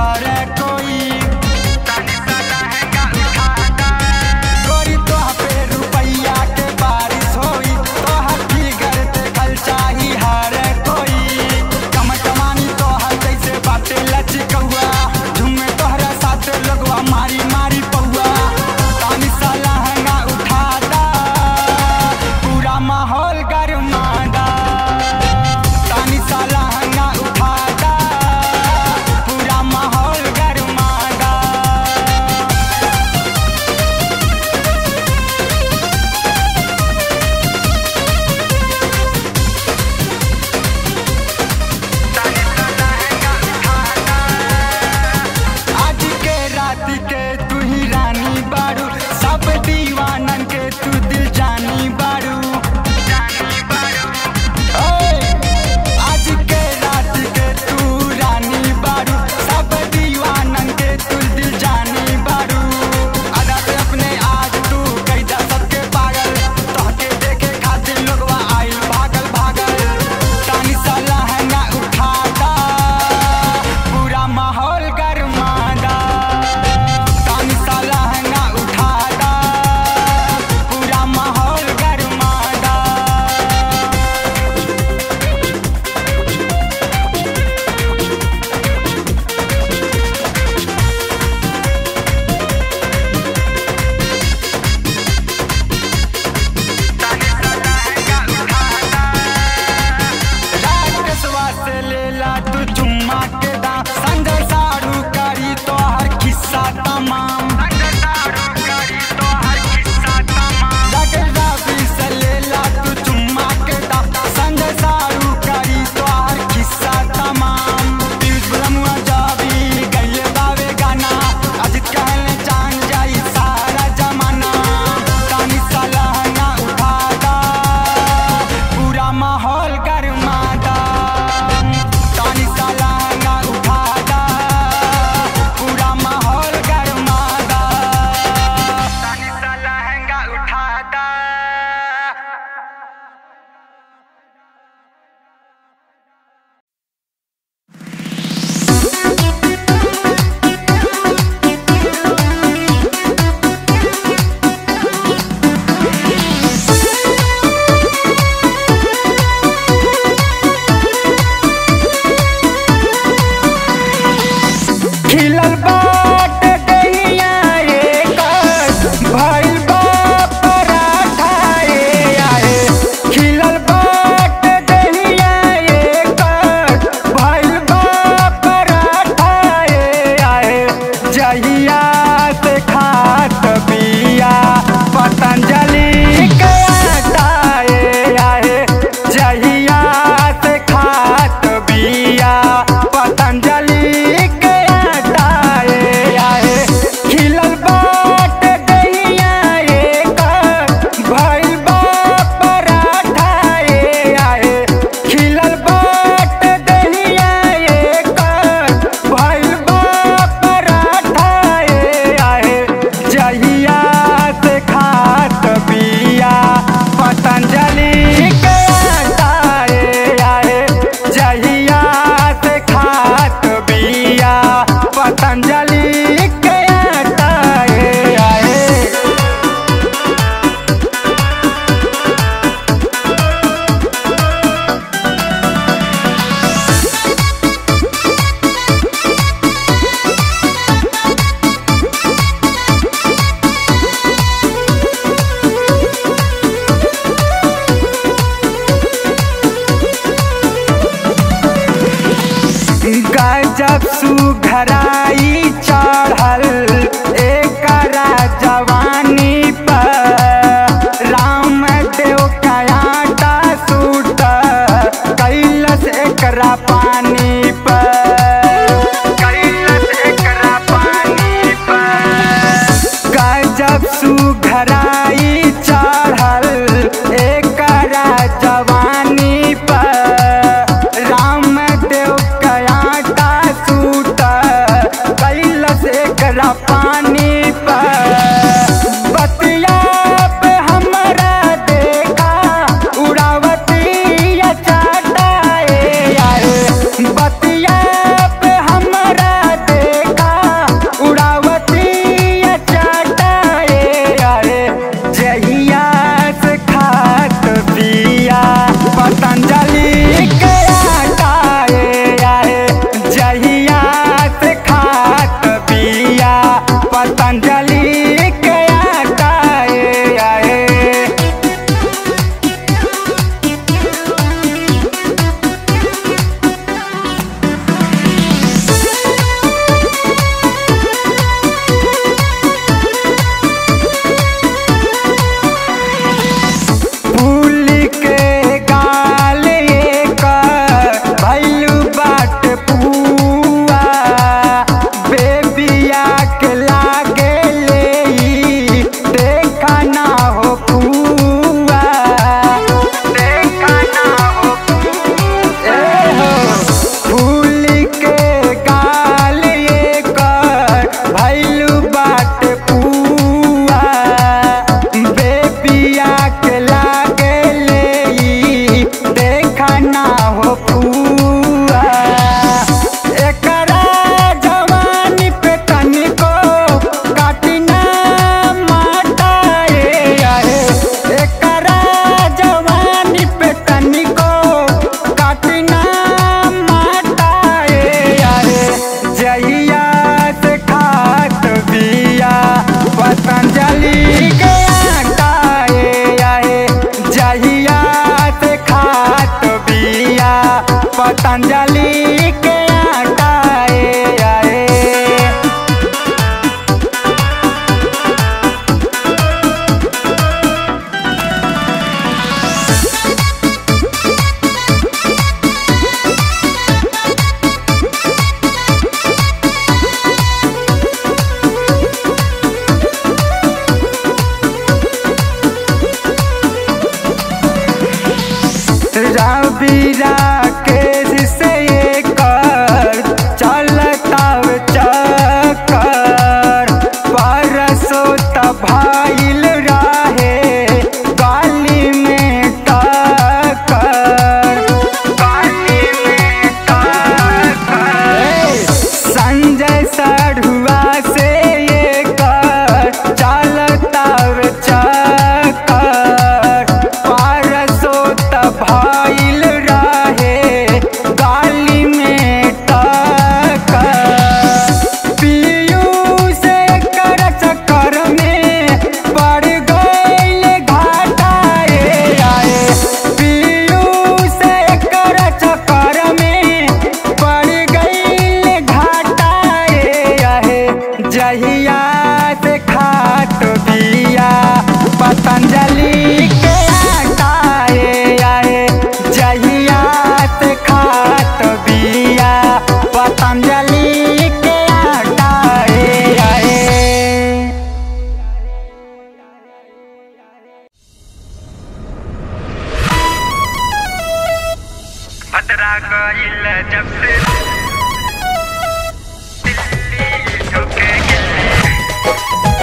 हर कोई गोरी तोह पे रुपैया के बारिश होई तोहर फिगर देखल चाही हर कोई कमटमानी तोहर जैसे बाटे लचकौआ झूमे तोहरा साथ लोगवा मारी मारी पौआ तानी सा लहंगा उठा दा पूरा माहौल गरमा दा तानी सा लहंगा उठा दा पूरा माहौल गरमा दा आज के रात के तू ही रानी बारू सब दीवानन के तू दिल जानी बारू ओए, आज के रात के तू रानी बारू सब दीवानन के तू दिल जानी बारू अदा से अपने आज तू कैदा सबके पागल तोहके देखे खातिर लोगवा आइल भागल भागल तानी सा लहंगा उठा दा पूरा माहौल गरमा दा तानी सा लहंगा उठा दा पूरा माहौल गरमा दा राक्षसवा से लेला तू चुम्मा के दाम संजय सारू करी तोहर किस्सा तमाम लगल रवि से लेला तू चुम्मा के दाम संजय सारू करी तोहर किस्सा तमाम पीयूष ब्रह्मा जावी गइले बावे गाना अजित कहले जान जाई सारा जमाना तानी सा लहंगा उठा दा पूरा माहौल गरमा दा तानी सा लहंगा उठा दा पूरा माहौल गरमा दा तानी सा लहंगा उठा दा खिलल बाट दहिया एकर भइल बा पराठा ए आए खिलल बाट दहिया एकर भइल बा पराठा ए आए जहिया से खात बिया पतंजलि के आटा ए आए जहिया से खात बिया पतंजलि के आटा ए आए खिलल बाट दहिया एकर भइल बा पराठा ए आए खिलल बाट दहिया एकर भइल बा पराठा ए आए जहिया से खात बिया पतंजलि के आटा ए आए जहिया से खात बिया पतंजलि के आटा ए आए गजब सुघराई चढ़ल एकरा जवानी पर राम देव कयाटा सूट कैलस एकरा पानी पर कैलस एकरा पानी पर गजब सुघराई चढ़ल एकरा जवानी पर राम देव कयाटा सूट कैलस एकरा पानी पर बतिया पे हमरा देखा उड़ावती चाटा ए आए बतिया पे हमरा जहिया से खात बिया पतंजलि के आटा ए आए जहिया से खात बिया पतंजलि के आटा ए आए खतरा गईल जब से दिल्ली ठोके गिल्ली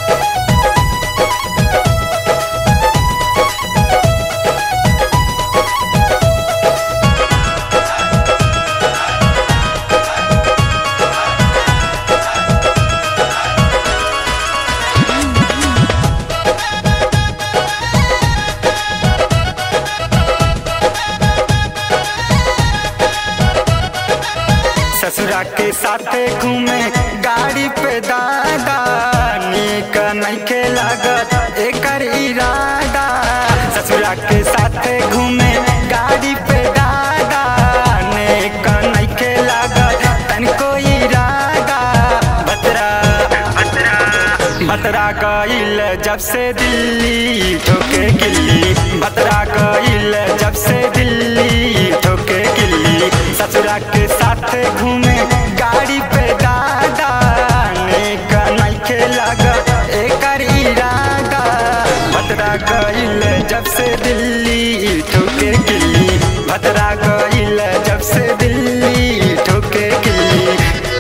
ससुरा के साथे घूमे गाड़ी पे दादा नीक नइखे लागत एकर इरादा ससुरा के साथे घूमे गाड़ी पे दादा नीक नइखे लागत तनिको इरादा बतरा खतरा बतरा गईल जब से दिल्ली ठोके गिल्ली बतरा गईल जब से दिल्ली ठोके गिल्ली ससुरा के साथ घूमे गाड़ी पे दादा नेक नइखे लागत एकर इरादा बतरा गईल जब से दिल्ली ठोके गिल्ली बतरा गईल जब से दिल्ली ठोके गिल्ली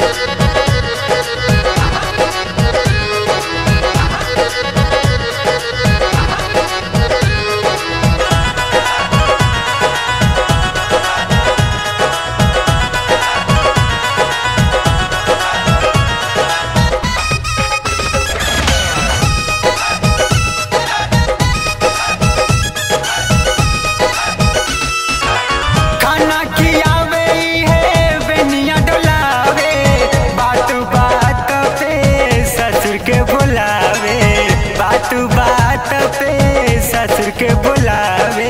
खाना खियावे है बेनिया डोलावे बात बात पे ससुर के बुलावे बात बात पे ससुर के बुलावे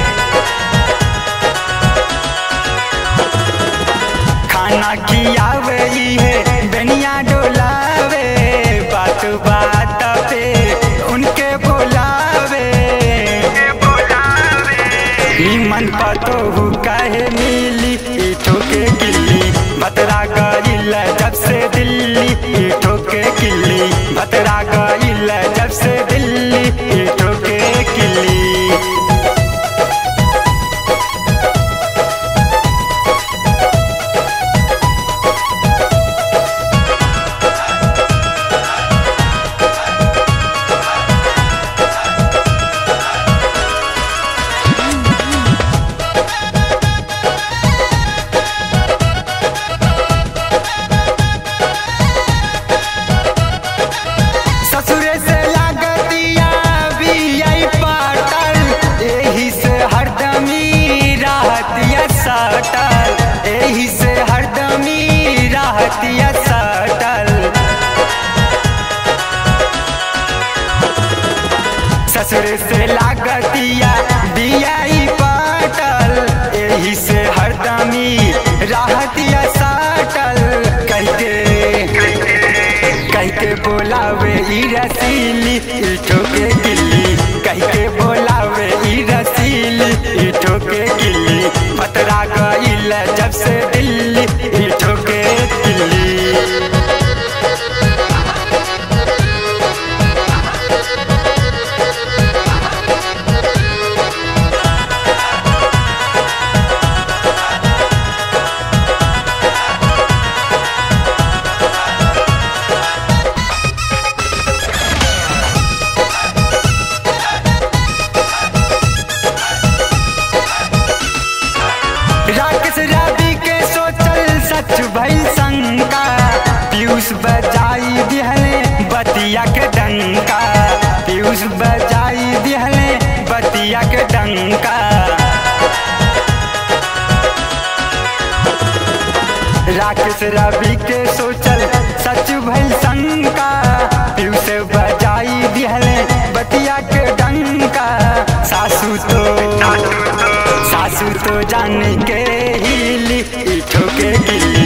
खाना खियावे है बेनिया डोलावे बात बात पे उनके बुलावे बुलावे निमन पतो काहे मिली ई ठोके गिल्ली बतरा गईल जब से दिल्ली ई ठोके गिल्ली बतरा गईल जब से दिल्ली ई ठोके गिल्ली ससुरे से लागतिया बियाई पाटल एही से हरदमी राहतिया सटल एही से हरदमी राहतिया सटल ससुरे से लागतिया बियाई पाटल एही से हरदमी राहतिया सटल कहते कहके बोलावे ई रसीली ई ठोके गिल्ली कहके बोलावे ई रसीली ई ठोके गिल्ली पतरा गईल जब से दिल्ली ई ठोके गिल्ली राकेश रवि के सोचल सच भई शंका पीयूष बजाई दिहले बतिया के डंका पीयूष बजाई दिहले बतिया के डंका राकेश रवि के सोचल सच भई शंका पीयूष बजाई दिहले बतिया के डंका सासू तो सासू तो जान के हिली ई ठोके गिल्ली